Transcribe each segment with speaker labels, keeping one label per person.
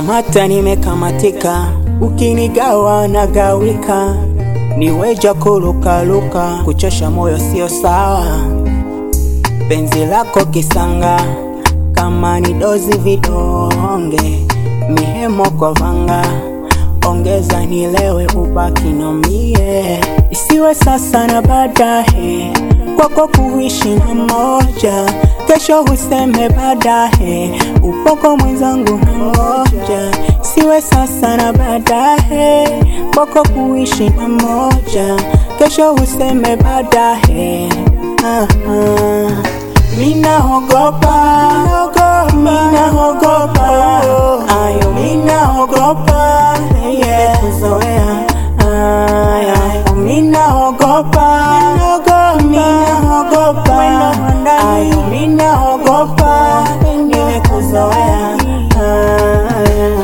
Speaker 1: Kamata nimekamatika, ukinigawa nagawika, niweja kulukaluka, kuchosha moyo sio sawa. Penzi lako kisanga, kama ni dozi vidonge, mihemo kwa vanga, ongeza nilewe ubaki na mie, isiwe sasa na baadaye, kwako kuishi na moja kesho useme baadaye, upoko mwenzangu na moja, siwe sasa na baadaye, kwako kuishi na moja, kesho useme baadaye. Ah, ah. Minaogopa, minaogopa, ayo minaogopa, yeah, kuzoea, ayo minaogopa, minaogopa, ayo minaogopa, nimekuzoea, ayo.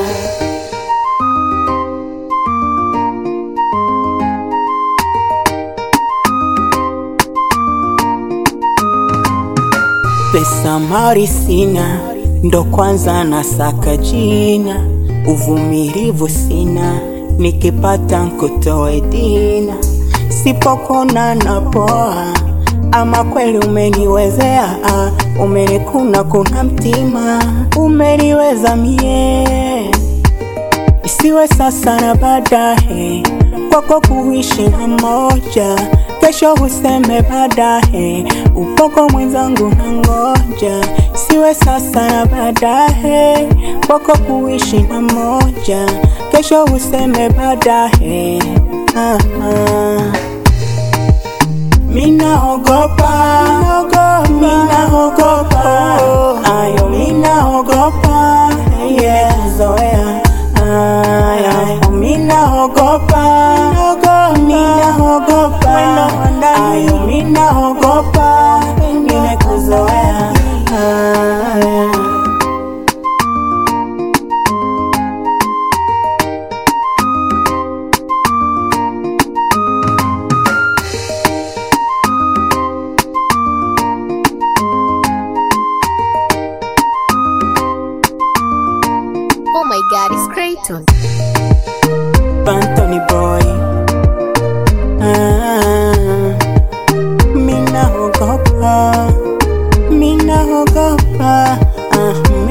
Speaker 1: Pesa mali sina, ndo kwanza nasaka jina, uvumilivu sina, nikipata nkutoe dina, sipokona na poa, ama kweli umeniwezea, ah, umenikuna kuna mtima, umeniweza mie, isiwe sasa na baadaye, kwako kuishi na moja kesho useme baadaye, upoko mwenzangu na ngoja, siwe sasa na baadaye, kwako kuishi na moja, kesho useme baadaye. Ah, ah. Minaogopa, minaogopa, ayo minaogopa, yeah, kuzoea, ayo minaogopa, minaogopa, ayo minaogopa, nimekuzoea, ayo.
Speaker 2: Oh my god, it's Creighton.
Speaker 1: Anthony boy ah, Mina ogopa Mina ogopa ah,